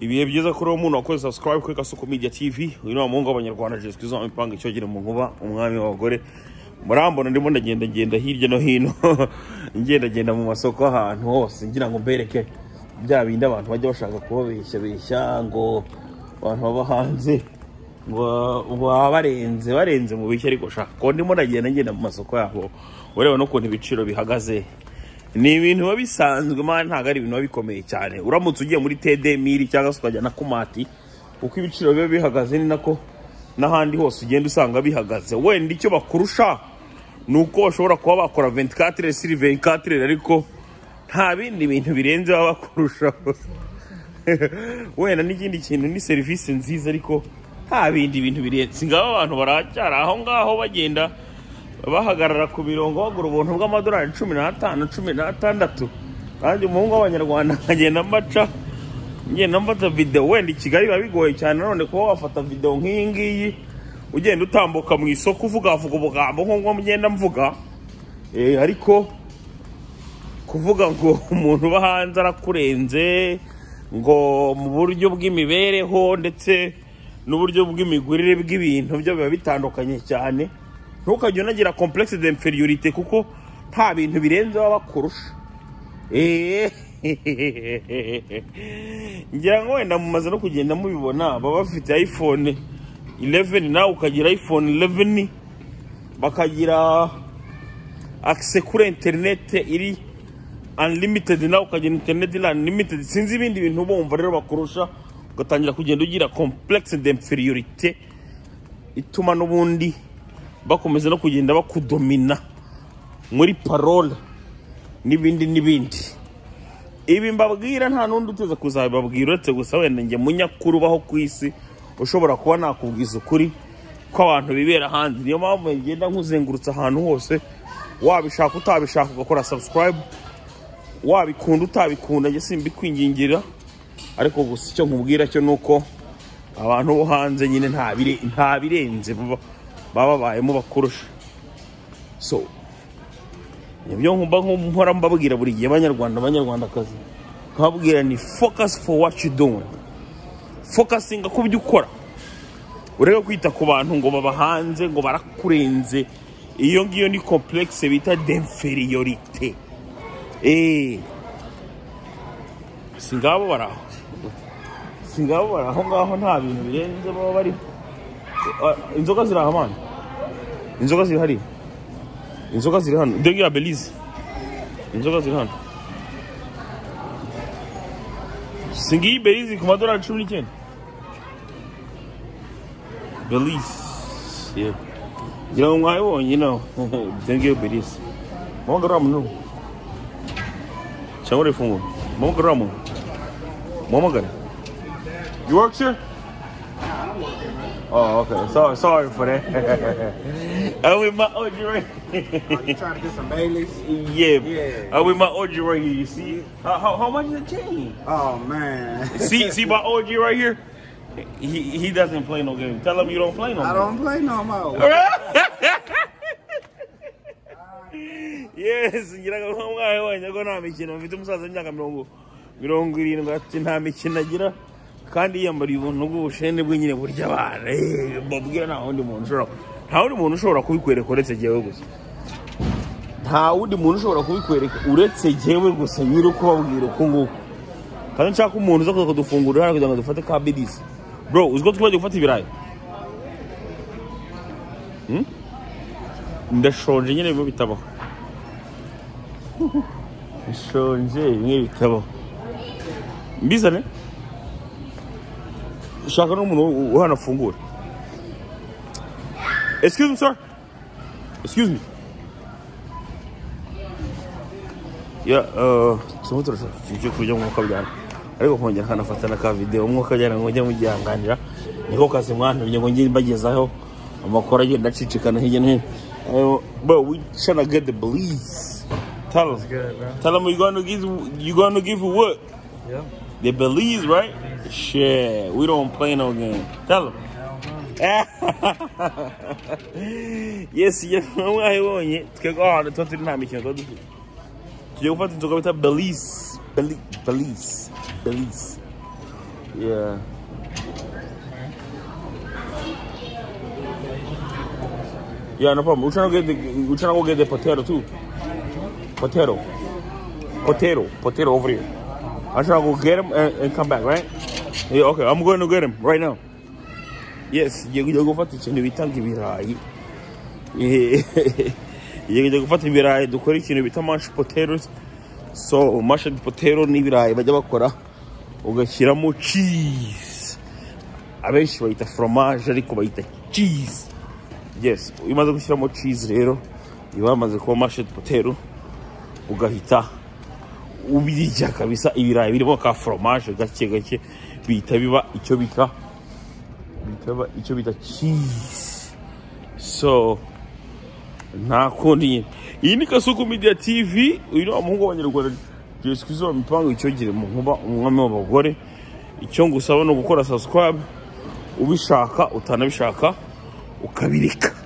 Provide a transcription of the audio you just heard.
ibihe byiza kuri uwo muntu wakoze subscribe kuri Kasuku Media TV uyu ni umuhungu w'abanyarwanda Jesco Zama impanga icyogere mu nkuba umwami w'abagore murambona ndimo ndagenda ngenda hirya no hino ngenda ngenda mu masoko ahantu hose ngira ngo mbereke bya bindi abantu bajya bashaka kubabeshya beshya ngo abantu baba hanze ngo baba barenze barenze mu bishya ariko shaka ko ndimo ndagenda ngenda mu masoko yabo ureba n'ukuntu ibiciro bihagaze ni ibintu biba bisanzwe man ntabwo ari ibintu biba bikomeye cyane uramutse ugiye muri tede miri cyangwa se ukajya na kumati uko ibiciro biba bihagaze ni nako n'ahandi hose ugenda usanga bihagaze wenda icyo bakurusha ni uko bashobora kuba bakora 24 siri 24 ariko nta bindi bintu birenze baba bakurusha wenda n'ikindi kintu ni serivisi nziza ariko nta bindi bintu birenze ngaho abantu baracyari aho ngaho bagenda bahagarara ku mirongo bagura ubuntu bw'amadolari cumi n'atanu cumi n'atandatu kandi umuhungu w'abanyarwanda akagenda ambaca ngenda mbata videwo wenda i kigali biba bigoye cyane none kuba wafata videwo nk'iyi ngiyi ugenda utambuka mu isoko uvugavuga ubugambo nk'ubwo mugenda mvuga Eh, ariko kuvuga ngo umuntu uba hanze arakurenze ngo mu buryo bw'imibereho ndetse n'uburyo bw'imigurire bw'ibintu byo biba bitandukanye cyane ntukajya unagira complexe d'inferiorité kuko nta bintu birenze baba bakurusha ngira ngo wenda mumaze no kugenda mubibona baba bafite iphone 11 nawe ukagira iphone 11 bakagira access kuri internet iri unlimited nawe ukagira internet iri unlimited sinzi ibindi bintu bumva rero bakurusha ugatangira kugenda ugira complexe d'inferiorité ituma n'ubundi bakomeza no kugenda bakudomina muri parole n'ibindi n'ibindi ibi mbabwira nta n'undi uteze kuzabibabwira uretse gusa wenda njye munyakuru ubaho ku isi ushobora kuba nakubwiza ukuri ko abantu bibera hanze niyo mpamvu ngenda nkuzengurutse ahantu hose wabishaka utabishaka ugakora subscribe wabikunda utabikunda njye simbikwingingira ariko gusa icyo nkubwira cyo ni uko abantu bo hanze nyine nta bire- nta birenze baba baba babayemo bakurusha so nibyo nkumba nkora mbabwira buri gihe abanyarwanda abanyarwandakazi nkababwira ni focus for what you doing focusinga ku byo ukora urebe kwita ku bantu ngo babahanze ngo barakurenze iyo ngiyo ni complexe bita d'inferiorité eh singabo baraho singabo baraho ngaho nta bintu birenze baba bari Ah, inzoga ziri aha mani inzoga ziri hariya inzoga ziri hano dore ya belize inzoga ziri hano si ngiyi belize ku madorari cumi n'icyenda belize yeah. ngira ngo mwayibonye nawe dore ya belize mama garura muntu cyangwa urifungura mama garura muntu muhamagare you work here Oh, okay. Sorry, sorry for that. I'm with my OG right You trying to get some Baileys? Yeah. Yeah. I'm with my OG right here. You see? How, how, how much is the chain? Oh man, see, see my OG right here? He, he doesn't play no game. Tell him you don't play no I game. don't play no more. yes ngira ngo umwana wabonye ko nta mikino mfite umusaza w'imyaka mirongo mirongo irindwi ati nta mikino agira kandi yiyambariye ubuntu bw'ubushene bwe nyine burya abana Eh, mbabwira nta wundi muntu ushobora nta wundi muntu ushobora kubikwereka uretse jyewe gusa nta wundi muntu ushobora kubikwereka uretse jyewe gusa nyiri ukubabwira uku nguku kandi nshaka umuntu uza kuza kudufungurira hano kugira ngo dufate ka bidisi bro uzi ko twibagiwe gufata ibirayi Hmm? ndashonje nyine birimo bitabaho bishonje bimwe bitabaho mbizane ushaka n'umuntu u- uhanafungura excuse me sir excuse me ya turimo turashaka ikintu cyo kurya mu byana ariko kongera akanafata na ka videwo mwuka byana ngo njye mugihanganira niko kazi mwantumye ngo njye mbagezaho amakuru agenda acicikana hirya no hino Uh, bro we tryna get the police tell them good, bro. Tell them you gonna give you gonna give her what? Yeah. They Belize, right? Shit, we don't play no game. Tell them. yes, yes, mwayibonye twebwe ahantu tuba turi nta mikino tuba dufite tugiye gufata inzoga bita belize Beli- belize belize Yeah. Yeah, no problem. We're trying to get the we're trying to go get the potato too. Potato. Potato. Potato over here. I'm trying to go get him and, and come back, right? Yeah, okay. I'm going to get him right now. Yes, yego gufata ikintu bita ngo ibirayi. Yego gufata ibirayi dukora ikintu bita mashed potatoes. So, mashed potato n'ibirayi bajya bakora ugashyiramo cheese. Abenshi bayita fromage ariko bayita cheese. Yes, iyo umaze gushyiramo cheese rero iba yamaze kuba mashed potato ugahita ubirya kabisa ibirayi birimo ka fromage gake gake bihita biba icyo bita bikaba icyo bita cheese so nta kundi nyine iyi ni kasuku media tv uyu ni wa muhungu w'abanyarwanda jesi kwizuba mipango icyogere mu nkuba umwami w'abagore icyo ngusaba ni ugukora subscribe ubishaka utanabishaka ukabireka